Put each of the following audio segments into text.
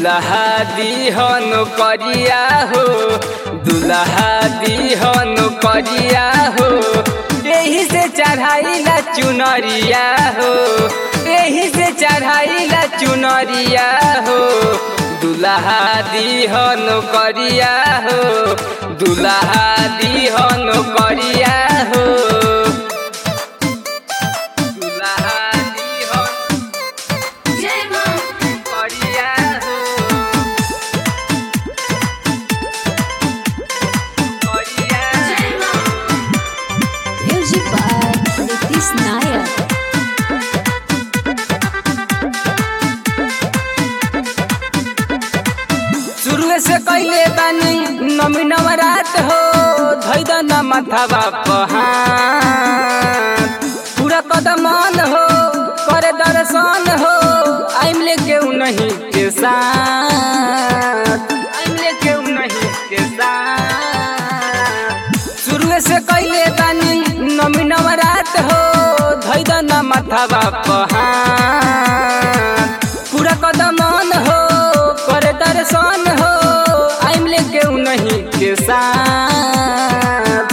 दुल्हा दिहन करिया हो दुल्हा दिहन करिया हो यही से चढ़ाईला चुनरिया हो यही से चढ़ाईला चुनरिया हो दुल्हा दिहन करिया हो दुल्हा दिहन करिया हो दुल्हा दिहन जय मां करिया हो करिया जय मां Music by Nitish Nayak. शुरू से कैले बानी नमी नवरात हो धैद न माथावा पहाड़ पूरा कदमान हो करे दर्शन हो आइम लेके नहीं के साथ आइम लेके नहीं के साथ शुरू से कैले बानी नमी नवरात हो धैद न माथावा पहाड़ पूरा कदमान हो करे दर्शन हो आइम लेके नहीं के साथ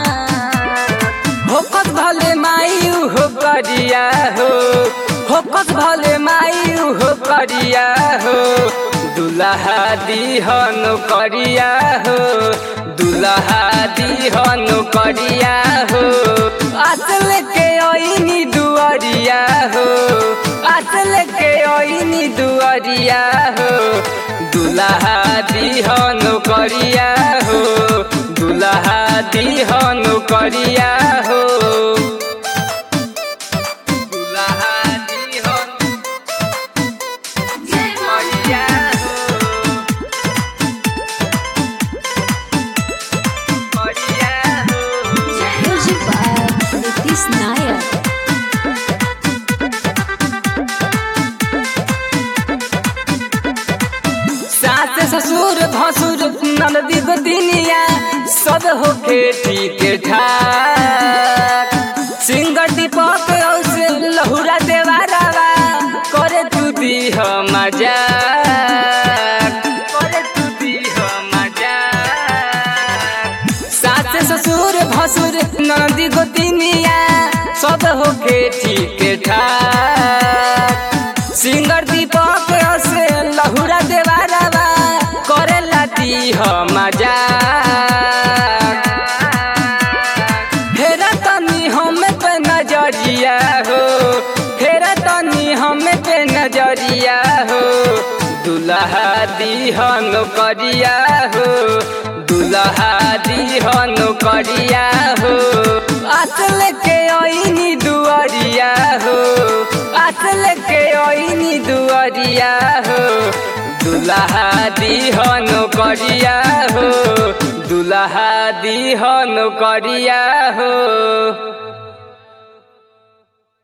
होकत भले मायू हो करिया हो होकत भले मायू हो करिया हो दुल्हा दिहन करिया हो दुल्हा दिहन करिया हो असल के ओइनी दुआरिया हो असल के ओइनी दुआरिया हो दुल्हा दिहन करिया हो दुल्हा दिहन करिया हो दुल्हा दिहन जय मां करिया हो करिया हो जय Music by Nitish Nayak. सास ससुर भसुर ननदी गोतिनिया सब हो खेती के ठाक सिंगर दीपक औसे लहुरा देवारावा करे तू दीह मजाक करे तू दीह मजाक सास ससुर भसुर ननदी गोतिनिया सब हो खेती के ठाक सिंगर दीपक से लहुरा देवारावा करे लाती ह मजाक फेरा तनी हम पे नजरिया हो फेरा तनी हम पे नजरिया हो दुल्हा दिहन करिया हो दुल्हा दिहन करिया हो असल के ओइनी दुआरिया हो असल के ओइनी दुआरिया हो दुल्हा दिहन करिया हो दुल्हा दिहन करिया हो